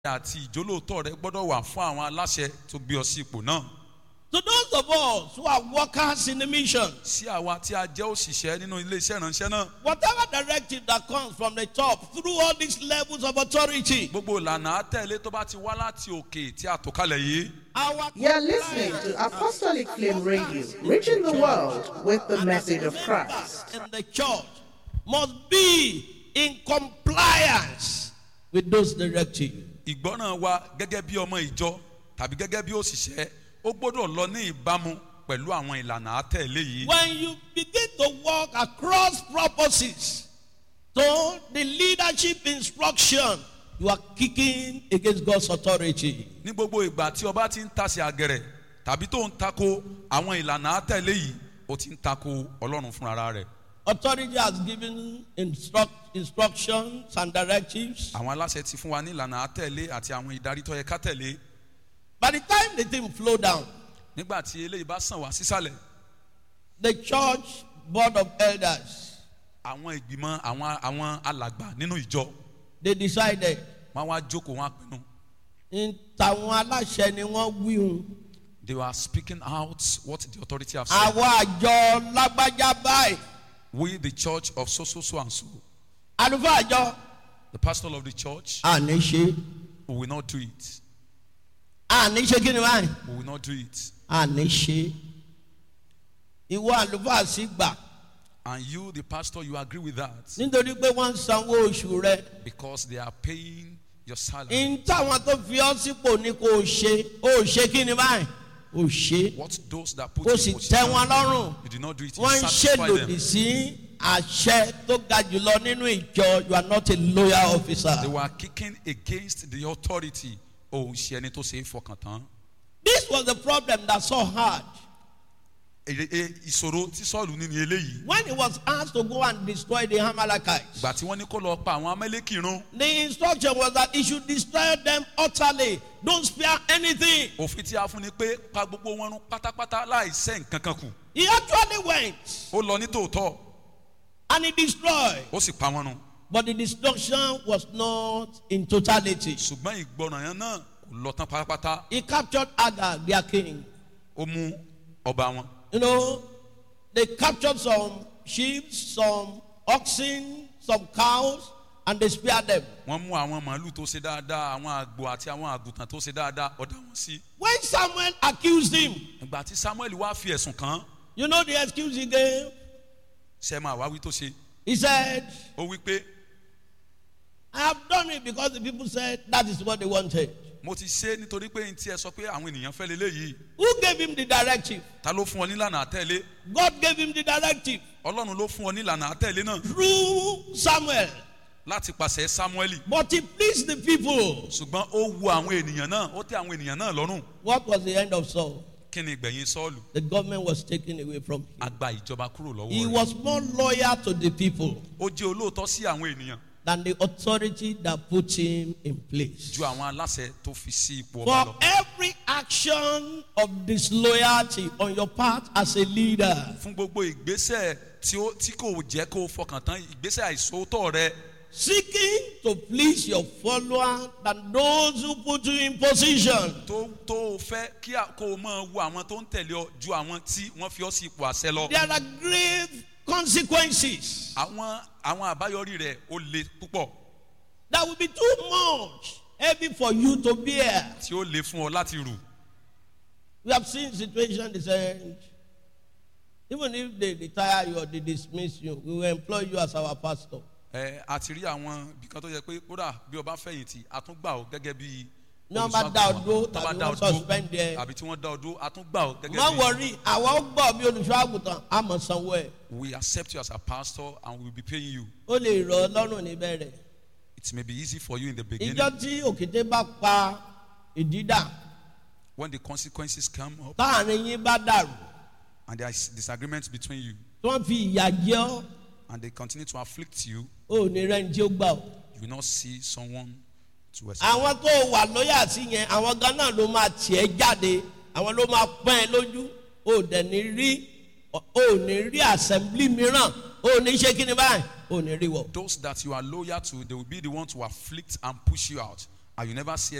àti ìjólóòtọ́ rẹ gbọ́dọ̀ wà fún àwọn aláṣẹ tó gbé ọ sí ipò náà. To those of us who are workers in the mission, sí àwa tí a jẹ́ òṣìṣẹ́ nínú iléeṣẹ́ ìránṣẹ́ náà whatever directive that comes from the top through all these levels of authority, gbogbo ìlànà àtẹ̀lé tó bá ti wá láti òkè tí a tò kalẹ̀ yìí our You're listening to Apostolic Flame Radio, reaching the world with the message of Christ. in the church must be in compliance with those directives. ìgbọ́ràn wa gẹ́gẹ́ bí ọmọ ìjọ tàbí gẹ́gẹ́ bí òṣìṣẹ́ ó gbọ́dọ̀ lọ ní ìbámu pẹ̀lú àwọn ìlànà àtẹ̀lé yìí. When you begin to walk across purposes to the leadership instruction, you are kicking against God's authority. ní gbogbo ìgbà tí ọba ti ń tasẹ̀ àgẹ̀rẹ̀ tàbí tó ń tako àwọn ìlànà àtẹ̀lé yìí ó ti ń tako ọlọ́run fúnra rẹ̀. Authority has given instruct, instructions and directives. àwọn aláṣẹ ti fún wa ní ìlànà àtẹ̀lé àti àwọn ìdarí tó yẹ ká tẹ̀lé By the time the thing flow down, nígbà tí eléyìí bá sàn wá sísàlẹ̀ the church board of elders àwọn ìgbìmọ̀ àwọn àwọn alàgbà nínú ìjọ they decided wọn wá jókòó wọn á pinnu in tàwọn aláṣẹ ni wọ́n wíhun they were speaking out what the authority have said àwọn àjọ lágbájá báyìí we the church of so so so and so àlùfáà àjọ the pastor of the church àní ṣe we will not do it àní ṣe kí ni báyìí we will not do it àní ṣe ìwọ àlùfáà sì gbà and you the pastor you agree with that nítorí pé wọ́n ń sanwó oṣù rẹ because they are paying your salary in táwọn tó fi ọ́ sípò ní kò ṣe ó ṣe kí ni báyìí ó ṣe what those that put ó you sì in tẹ́ wọn position lọ́rùn. you did not do it you wọ́n ń satisfy ṣèlòdì them sí àṣẹ tó ga jùlọ nínú ìjọ you are not a loyal officer. they were kicking against the authority òun ṣe ẹni tó ṣe é fọkàn tán this was the problem that Saul had Èrè- e- ìṣòro tí sọ́ọ̀lù ní ni eléyìí when he was asked to go and destroy the Amalekites. ìgbà tí wọ́n ní kó lọ pa àwọn amẹ́lẹ́kì run the instruction was that he should destroy them utterly don't spare anything. òfin tí a fún ni pé pa gbogbo wọn run pátápátá láì sẹ́ nǹkan kan kù he actually went ó lọ ní tòótọ́ and he destroyed ó sì pa wọn run but the destruction was not in totality. ṣùgbọ́n ìgbọràn yẹn náà kò lọ tán pátápátá he captured Agag their king. ó mú ọba wọn You know, they captured some sheep, some oxen, some cows, and they spared them. wọ́n mú àwọn màálù tó ṣe dáadáa àwọn àgbò àti àwọn àgùntàn tó ṣe dáadáa ọ̀dà wọn sí When Samuel accused him, ìgbà tí samuel wá fi ẹ̀sùn kàn án you know the excuse he gave? ṣe máa wá wí tó ṣe He said, ó wí pé I have done it because the people said that is what they wanted. mo ti ṣe é nítorí pé n tí ẹ sọ pé àwọn ènìyàn fẹ́ leléyìí Who gave him the directive? ta ló fún ọ nílànà àtẹ̀lé God gave him the directive ọlọ́run ló fún ọ nílànà àtẹ̀lé náà through Samuel. láti pàṣẹ samuel But he pleased the people. ṣùgbọ́n ó wu àwọn ènìyàn náà ó tẹ àwọn ènìyàn náà lọ́rùn What was the end of Saul? kí ni ìgbẹ̀yìn sọ́ọ̀lù The government was taken away from him. a gba ìjọba kúrò lọ́wọ́ He rẹ̀ was more loyal to the people. ó jẹ́ olóòótọ́ sí àwọn ènìyàn than the authority that put him in place. ju àwọn aláṣẹ tó fi sí ipò ọba For lọ every action of disloyalty on your part as a leader, fún gbogbo ìgbésẹ̀ tí ó tí kò jẹ́ kó o fọkàn tán ìgbésẹ̀ àìsóòótọ́ rẹ seeking to please your follower than those who put you in position. tó tó o fẹ́ kí a- kó o máa wo àwọn tó ń tẹ̀lé ọ ju àwọn tí wọ́n fi ọ sí ipò àṣẹ lọ There are grave consequences àwọn àwọn àbáyọrí rẹ̀ ó le púpọ̀ that will be too much heavy for you to bear. tí ó le fún ọ láti rù We have seen situations they said, even if they retire you or they dismiss you, we will employ you as our pastor. ẹ a ti rí àwọn ibìkan tó yẹ pé kódà bí ọba fẹ̀yìntì a tún gbà ọ gẹ́gẹ́ bí Ní wọ́n bá dá ọ dúró Tó bá tàbí dá ọ wọ́n dúró, suspend ẹ. àbí tí wọ́n dá ọ dúró a tún gbà ọ gẹ́gẹ́ má bí wọrí àwọn ó gbọ́ bí olùṣọ́ àgùntàn àmọ̀ sanwó ẹ̀ we accept you as a pastor and we will be paying you ó lè rọ ọ lọ́rùn níbẹ̀rẹ̀ it may be easy for you in the beginning ìjọ tí òkété bá pa ìdídà when the consequences come up táàrin yín bá dàrú and there is disagreement between you tí wọ́n fi ìyà jẹ ọ́ and they continue to afflict you ó ní rẹ́ni tí ó gbà ọ́ you will not see someone to respect àwọn tó wà lóyà sí yẹn àwọn gan náà ló máa tiẹ̀ jáde àwọn ló máa pọ́n ẹ lójú ó dẹ̀ ní rí ó ní rí assembly mìíràn ó ní ṣe kí ni báyìí ó ní rí wọ̀. those that you are loyal to they will be the one to afflict and push you out and you never see